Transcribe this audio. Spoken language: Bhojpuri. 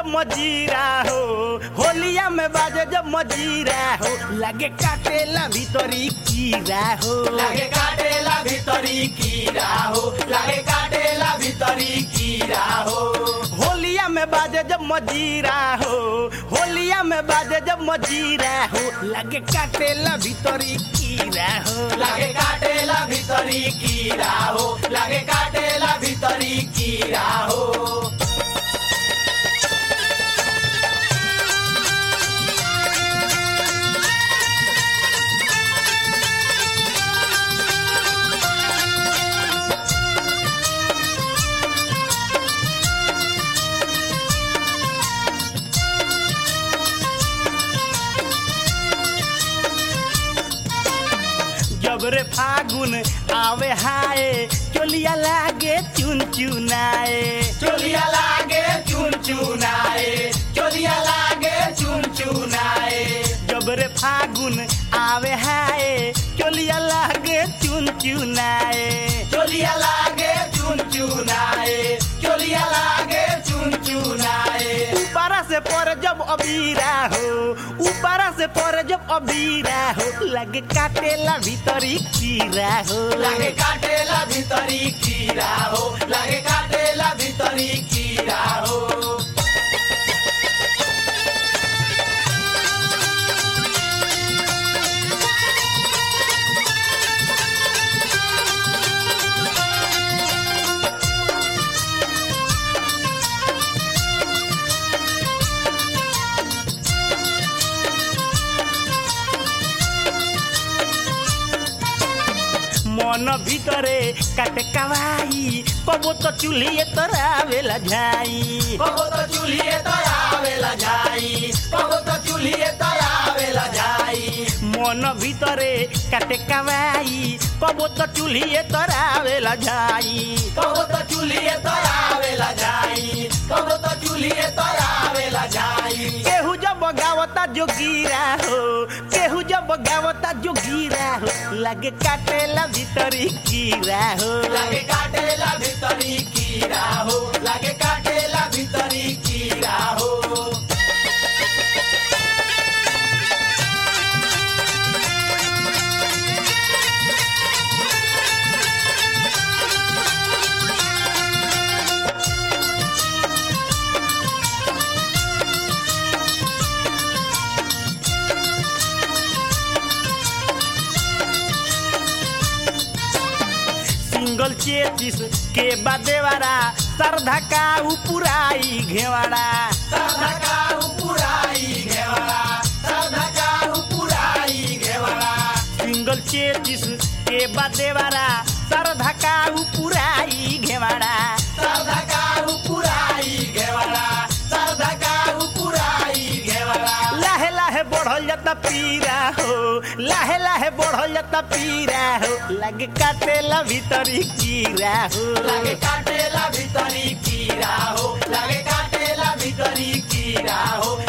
मजीरा हो होलिया में बाजे जब मजीरा हो लगे काटेला भीतरी कीरा हो लागे काटेला भितरी कीरा हो लागे काटेला भितरी कीरा हो होलिया में बाजे जब मजीरा हो होलिया में बाजे जब मजीरा हो लगे काटेला भीतरी कीरा हो लागे काटेला भितरी कीरा हो लागे काटेला भितरी कीरा हो जब रे फागुन आवे हाय चोलिया लागे चुन चुनाए चोलिया लागे चुन चुनाए चोलिया लागे चुन चुनाए जब रे फागुन आवे हाय चोलिया लागे चुन चुनाए चोलिया लागे चुन चुनाए चोलिया लागे चुन चुनाए ऊपरा से पर जब अबीरा हो ऊपरा से पर जब अबीरा हो लगे काटेला भीतरी कीरा हो लागे काटेला भितरी कीरा हो लागे काटेला भितरी कीरा हो मन ভিতরে কাটে কাवाई কবো তো চুলিয়ে তোরা বেলা যাই कबो तो चूल्हे तयावेला जाई कबो तो चूल्हे तयावेला जाई মন ভিতরে কাটে কাवाई কবো তো চুলিয়ে তোরা বেলা যাই कबो तो चूल्हे तयावेला जाई कबो तो चूल्हे तयावेला जाई केहू जब गावता जोगीरा हो केहू जब गावता जोगीरा हो लगे काटेला भीतरी कीरा हो लागे काटेला भितरी कीरा हो लागे काटेला भितरी कीरा हो सिंगल चेचिस के बादेवारा सरधा का उपुराई घेवाड़ा सरधा पुराई घेवड़ा सरधा पुराई घेवड़ा सिंगल चेचिस के बादेवारा सरधा का उपुराई घेवाड़ा सरधा पुराई घेवड़ा सरधा पुराई घेवड़ा लाहे लाहे बढ़ल जाता पीरा हो लाहे लाहे बढ़ल जाता पीरा हो लगे काटेला भीतरी कीरा हो लागे काटेला भितरी कीरा हो लागे काटेला भितरी कीरा हो